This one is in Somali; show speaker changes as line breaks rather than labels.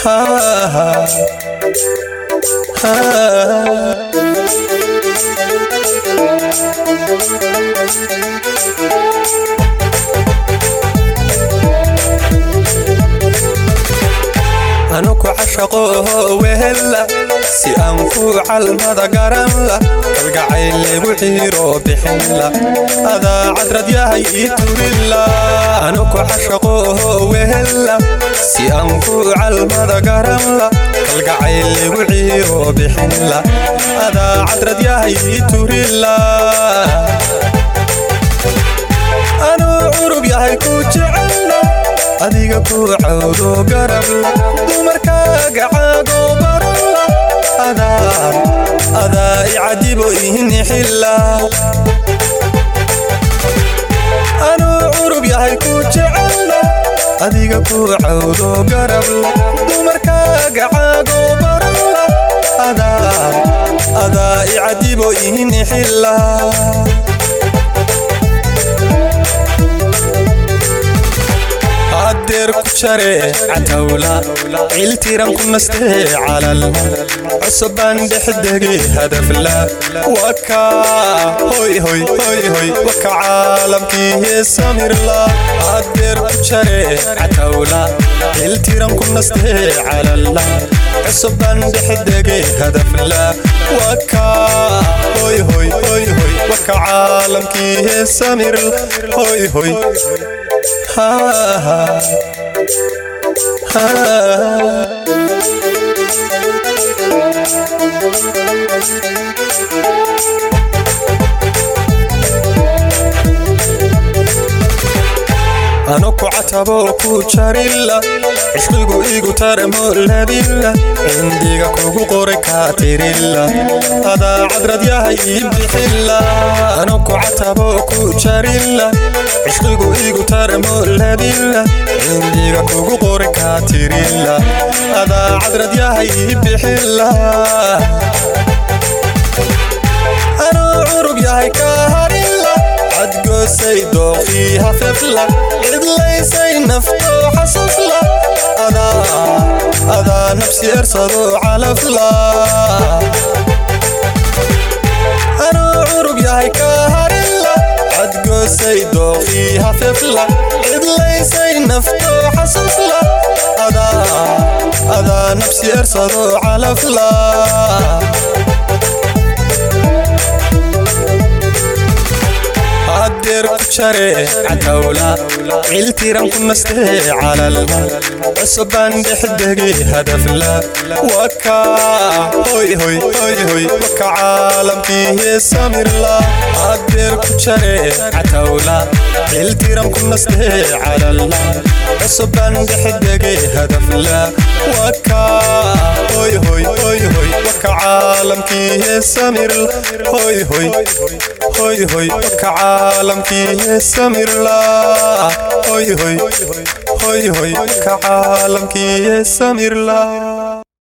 anuku cashaqoho wehella si aan ku calmada garanla kalgacayleegu xiiro bixinla adaa cadrad yahay ii turilla anuku cashaqoho wehella si aan ku calmada garanla kalgacayleegu xiiro bixinla adaa cadrad yahay ii turilla anuu curub yahay ku jecella adiga ku cawdo garabla dumarkaaga caago baralla adaa icadibo ihnixilla anuu curub yahay ku jecella adiga ku cawdo garabla dumarkaaga caago baralla adaa icadibo ihnixilla adeer ku jare catawla ciltiran ku nastee calal cusubaan dhexdege hadafla waka hoy hoy hoy hoy waka caalamkii heesamirla adeer ku jare catawla ciltiran ku nastee calala cusubaan dhexdege hadafla waka hoy hoy hoy hoy waka caalamkii heesamirla hoy hoy ha ha anuku catabo ku jarilla cishqigu igu tarmo ladilla cindiga kugu qoray kaa tirilla adaa cadrad yahay ii bixilla anuku catabo ku jarilla cishqigu igu tarmo ladilla cindiga kugu qoray kaa tirilla adaa cadrad yahay ii bixilla anuu curub yahay kaa harilla cadgoosay dooqii hafefla cidlaysay naftoo xasufla adaa nafsi ersado calafla anuu curub yahay kaa harilla cadgoosay dooqii hafefla cidlaysay naftoo xasufla adaa nafsi ersado calafla adeer ku jare catawla ciltiran ku nastee calal cusubaan dhexdege hadafla waka hoy hoy hoy hoy waka caalamkii heesamirla adeer ku jare catawla ciltiran ku nastee calal cusubaan dhexdege hadafla waka hoy hoy hoy hoy waka caalamkii heesamirla hoy hoy hoy hoy waka caalamkii heesamirla hoy hoy hoy hoy waka caalamkii heesamirla